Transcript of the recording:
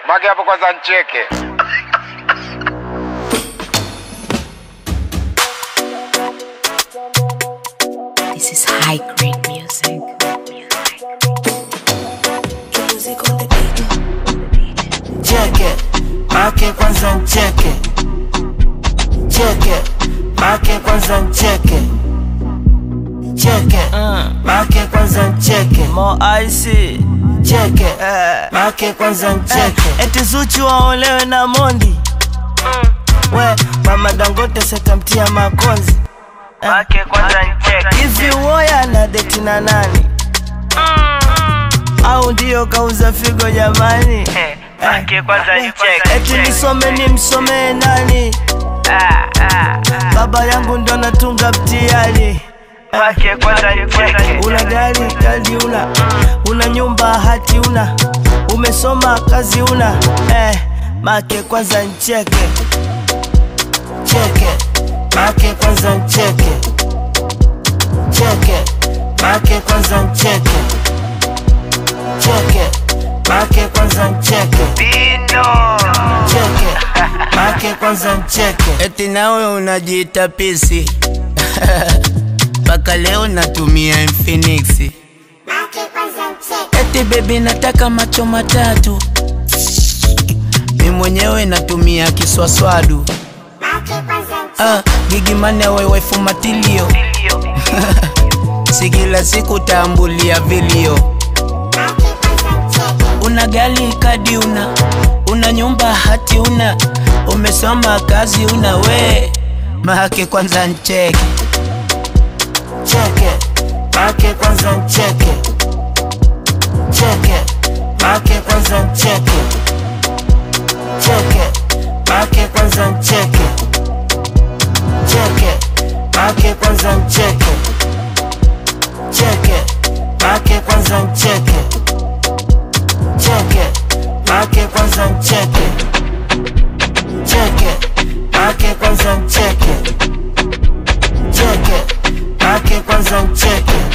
Mage hapo kwanza ncheke. This is high grade music. cheke make kwanza ncheke cheke make kwanza ncheke cheke make kwanza ncheke Mo icy cheke eh. make kwanza ncheke Eti Zuchu waolewe na Mondi we mama Dangote setamtia makonzi Make kwanza ncheke hivi woya na deti na nani au ndio kauza figo jamani Make kwanza ncheke eti nisome ni msomee nani baba yangu ndo natunga mtihani Make kwanza ncheke una gari kali una una nyumba hati una umesoma kazi una eh, make kwanza ncheke cheke make kwanza ncheke cheke make kwanza ncheke cheke make kwanza ncheke Bino cheke make kwanza ncheke Eti nawe unajiita pisi mpaka leo natumia Infinix. Eti baby nataka macho matatu, mi mwenyewe natumia kiswaswadu. Ah, gigi mane wewe fumatilio, si kila siku tambulia vilio. Una gali kadi una, una nyumba hati una, umesoma kazi una we mahake kwanza ncheke cheke make kwanza ncheke cheke make kwanza ncheke cheke make kwanza ncheke cheke make kwanza ncheke cheke make kwanza ncheke cheke make kwanza ncheke cheke make kwanza ncheke cheke make kwanza ncheke